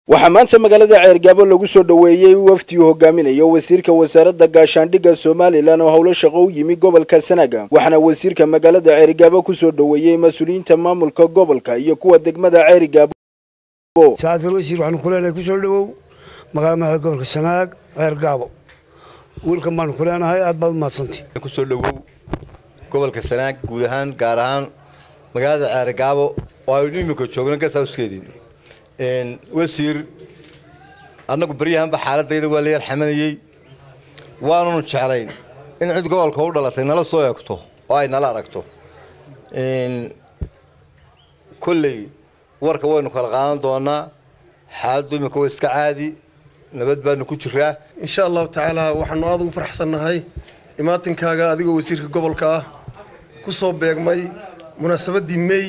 waxaa maanta magaalada ceergaabo lagu soo dhoweeyey wafdi uu hogaaminayo wasiirka wasaaradda gaashaandhigga somalilan oo howlo shaqo u yimi gobolka sanaga waxaana wasiirka magaalada ceergaabo kusoo dhoweeyey mas-uuliyiinta maamulka gobolka iyo kuwa degmada ceergaabo saacadal wasiir waxaanu ku leenahay kusoo dhowow magaalada madaxda gobolka sanaag ceergaabo wiilkan baanu ku leenahay aad baad umahadsantay kusoo dhowow gobolka sanaag guud ahaan gaar ahaan magaalada ceergaabo oo aynu imika joogno gasauskeedii wasiir annagu baryahanba xaaladayda waa la yar xamanayey waanunu jeclayn in cid gobolka u dhalatay nala soo eegto oo ay nala aragto kolley warka waynu kala qaadan doonaa xaaladdu imika waa iska caadi nabad baanu ku jiraa insha allahu tacaala waxaanu aada ugu faraxsannahay imaatinkaaga adigoo wasiirka gobolka ah ku soo beegmay munaasabaddii mey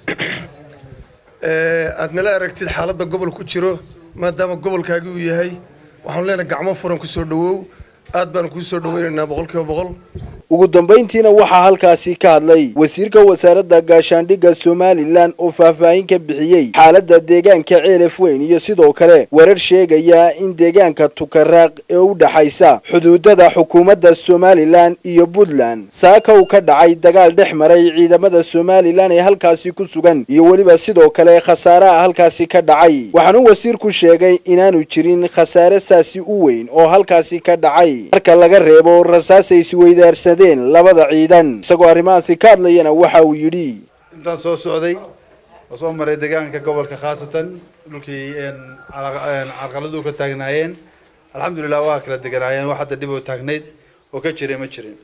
aad nala aragtid xaaladda gobol ku jiro maadaama gobolkaagi uu yahay waxaanu leenahay gacmo furan ku soo dhowow aad baanu kuu soo dhoweynaynaa boqol kiiba boqol ugu dambayntiina waxaa halkaasi ka hadlay wasiirka wasaaradda gaashaandhigga somalilan oo faahfaahin ka bixiyey xaaladda deegaanka ceelaf weyn iyo sidoo kale warar sheegaya in deegaanka tukaraaq ee u dhaxaysa xuduudada xukuumadda somalilan iyo puntland saaka uu ka dhacay dagaal dhex maray ciidamada somalilan ee halkaasi ku sugan iyo weliba sidoo kale khasaaraha halkaasi ka dhacay waxaanuu wasiirku sheegay inaanu jirin khasaare saasi u weyn oo halkaasi ka dhacay marka laga reebo rasaasay isweydaarsadeen labada ciidan isagoo arrimahaasi ka hadlayana waxa uu yidhi intaan soo socday oo soo maray deegaanka gobolka khaasatan dhulkii carqaladuhu ka taagnaayeen alxamdulilah waa kala deganaayeen wax hadda dhib oo taagnayd oo ka jiray ma jirin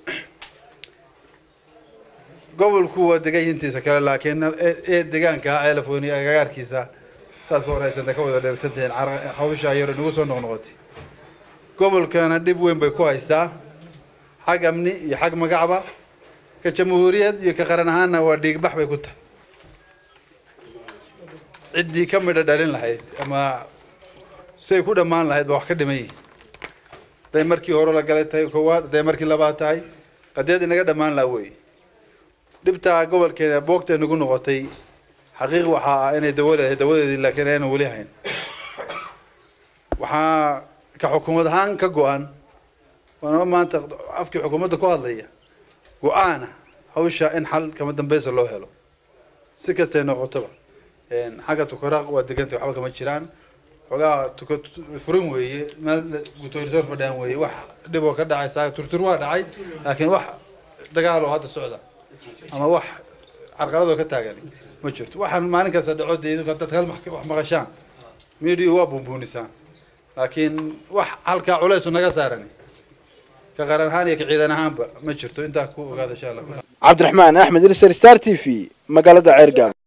gobolku waa degan yintiisa kale laakiin deegaanka ceelafweyni agagaarkiisa saad ka horeysanta ka wada dheersantihiin hawsha yar nagu soo noqnoqotay gobolkana dhib weyn bay ku haysaa xag amni iyo xag magacba ka jamhuuriyad iyo ka qaran ahaanna waa dhiigbax bay ku tahay ciddii ka midha dhalin lahayd ama siay ku dhammaan lahayd ba wax ka dhiman yihin hadday markii hore la galay tahay koowaad hadday markii labaad tahay qadeed inaga dhammaan laha wey dhibtaa gobolkeena boogtay nagu noqotay xaqiiq waxaa ah inay dawo leedahay dawadeedii laakiin aynan weli hayn waxaa ka xukuumad ahaan ka go-an waana maanta afkii xukuumadda ku hadlaya go-aana hawsha in xal kama dambeysa loo helo si kastay noqotoba xagga tukaraaq waa degantay waxba kama jiraan xoogaa tuka furin weeye meel gutoorisoor fadhiyaan weeye wax dhib oo ka dhacay saa turtur waa dhacay laakiin wax dagaal oo hadda socda ama wax carqaladoo ka taagan ma jirto waxaan maalin kasta dhaco dee dadka hal wax maqashaan media waa buunbuunisaan laakiin wax halkaa culaysu naga saaran ka qaran ahaan iyo ka ciidan ahaanba ma jirto intaa ku ogaada insha allah cabdiraxmaan axmed ilser star t v magaalada ceergaab